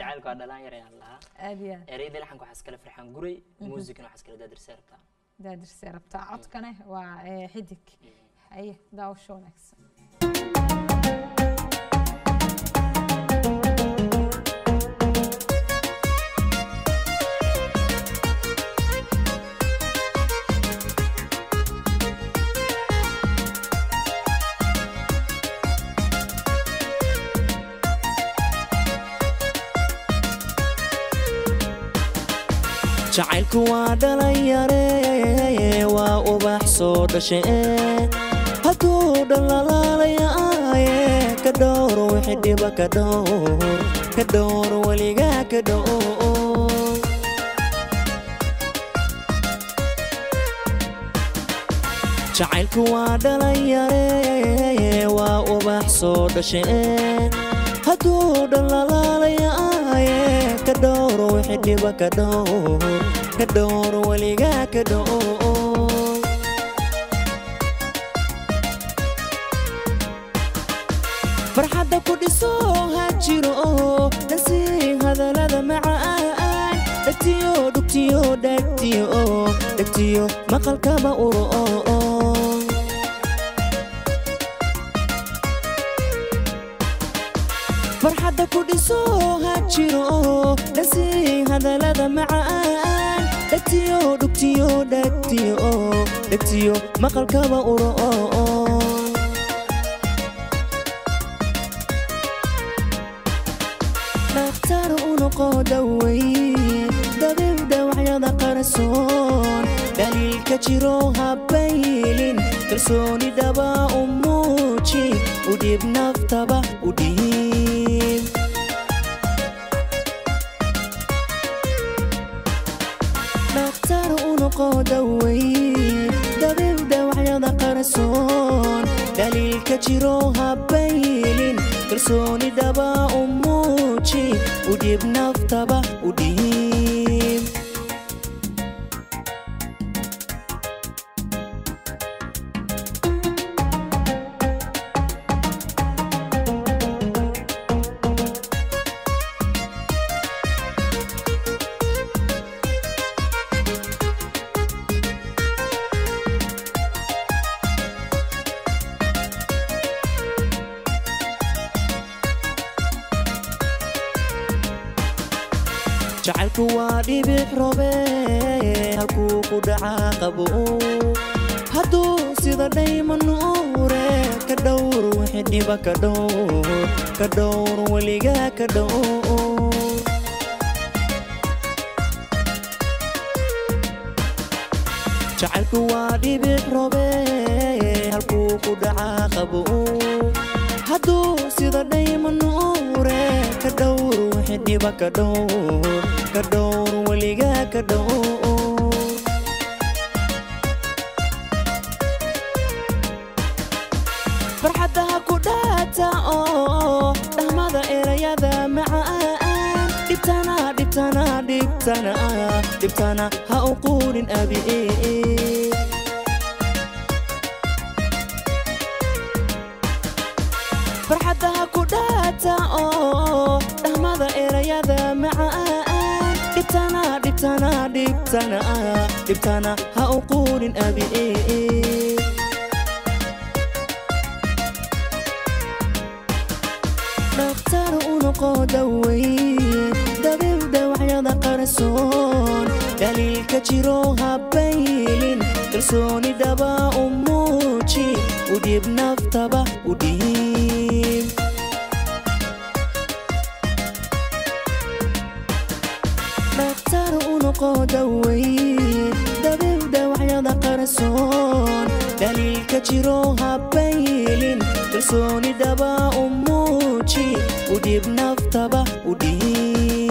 jacaylku waa dhalaan yar ayaan lahaa aad iyo aad ereyada laxanka waxaa iskale farxaan guray muusikana waxaa iskale daadirse rabtaa daadirsee rabtaa codkane waa eh, xidig haye daawasho wanaagsan jacaylku waa dhalinyare waa ubax soo dhashe hadduu dhalalaalayaye ka dhowr wixii dhiba ka dhowr ka dhowr weligaa ka dhowr jacaylku waa dhalinyare waa ubax soo dhashe hadduu dhalalaalayaye ka dhowr wixii dhiba ka dhowr ka dhowr weligaa ka dhowr farxadda ku dhiso ha jiro dhasii hadallada macaan dhegtiyo dhugtiyo dhegtiyo dhegtiyo maqalkaba uro farxadda ku dhiso ha jiro dhasii hadallada macaan dhegtiyo dhugtiyo dhegtiyo dhegtiyo maqalkaba uro dhakhtar u noqo dhawey dabiib dhawacyada qarsoon dhaliilka jiro habaylin kalsooni dhaba u muuji u dhiib naftaba u dhiib dhakhtar u noqo dhawey dabiib dhawacyada qarsoon dhaliilka jiro habaylin kalsooni dhaba u muuji u dhiib naftaba u dhiib jacaylku waa dhibic robe halkuu ku dhacaa qabo hadduu sida dhayma nuure ka dhowr wixii dhiba ka dhowr ka dhowr weligaa ka dhowr jacaylku waa dhibic robe halkuu ku dhacaa qabo hadduu sida dhayma nuure ka dhowr wixii dhiba ka dhowr ka dhowr weligaa ka dhowr farxadda ha ku dhaata oo dhahmada erayada macaan dhibtana dhibtana dhibtana dhibtana ha u quudhin abi farxadda ha ku dhaata oo dhahmada erayada macaan dhibtana dhibtana dhibtana dhibtana ha u quudhin abi dhakhtar u noqo dhawey dabiib dhawacyada qarsoon dhaliilka jiro habaylin kalsooni dhaba u muuji u dhiib naftaba u dhiib dhakhtar u noqo dhawey dabiib dhawacyada qarsoon dhaliilka jiro habaylin kalsooni dhaba u muuji u dhiib naftaba u dhiib